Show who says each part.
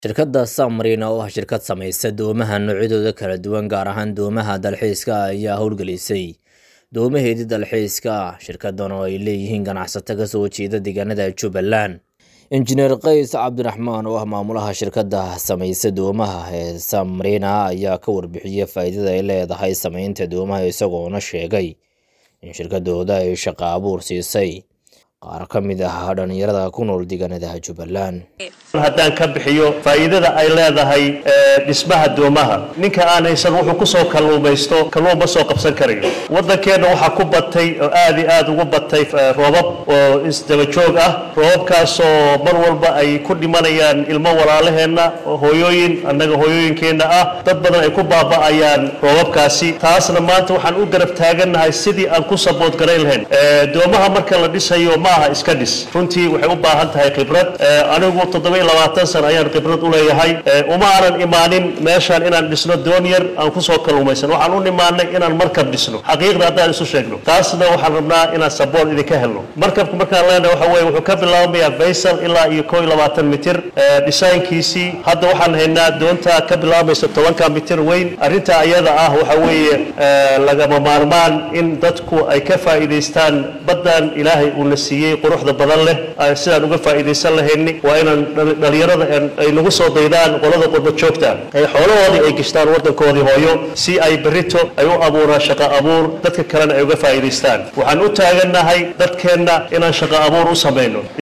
Speaker 1: Shirkadda Submarine oo ah shirkad samaysa doomaha noocyadooda kala duwan gaar ahaan doomaha dalxiiska ah ayaa howlgelisay doomaheedii dalxiiska ah. Shirkaddan oo ay leeyihiin ganacsato ka soo jeeda deegaanada Jubbaland. Injineer Qays Cabdiraxmaan oo ah maamulaha shirkadda samaysa doomaha ee Submarine ayaa ka warbixiyay faa'iidada ay leedahay samaynta doomaha isagoona sheegay in shirkaddooda ay shaqo abuur siisay qaar ka mid ah dhalinyarada ku nool deegaanada Jubbaland.
Speaker 2: haddaan ka bixiyo faa'iidada ay leedahay ee, dhismaha doomaha ninka aan haysan wuxuu ku soo kalluumaysto kalluun ma soo qabsan karayo waddankeenna waxaa ku batay oo aad iyo aad ugu batay eh, roobab oo isdaba joog ah roobabkaasoo mar walba ay ku dhimanayaan ilmo walaalaheenna oo hooyooyin annaga hooyooyinkeenna ah dad badan ay ku baaba'ayaan roobabkaasi taasna maanta waxaan u garab taagannahay sidii aan ku sabood garayn lahayn Eh, doomaha marka la dhisayo ma aha iska dhis runtii waxay u baahan tahay khibrad Eh, anigu toddoba iyo labaatan sano ayaan khibrad u leeyahay Eh, uma aanan imaanin meeshaan inaan dhisno doon yar aan kusoo kalluumaysan waxaan u nimaanay inaan markab dhisno xaqiiqda haddaan isu sheegno taasna waxaan rabnaa inaan sabool idinka helno markabku markaan leenahay waxa weeye wuxuu ka bilaabmayaa vaysal ilaa iyo koo iyo labaatan mitir Eh, dhisaynkiisii hadda waxaan haynaa doonta ka bilaabmaysa tobanka mitir weyn arrinta ayada ah waxa weeye eh, lagama maarmaan in dadku ay ka faa'iidaystaan baddan ilaahay uuna siiyey quruxda badan leh ay sidaan uga faa'iidaysan lahayni waa inaan dhal- dhalinyarada aan- ay nagu soo daydaan qolada qurba joogta ay xoolahoodii ay gishtaan waddankoodii hooyo si ay berrito ay u abuuraan shaqo abuur dadka kalena ay uga faa'iidaystaan waxaan u taagannahay dadkeenna inaan shaqo abuur u samayno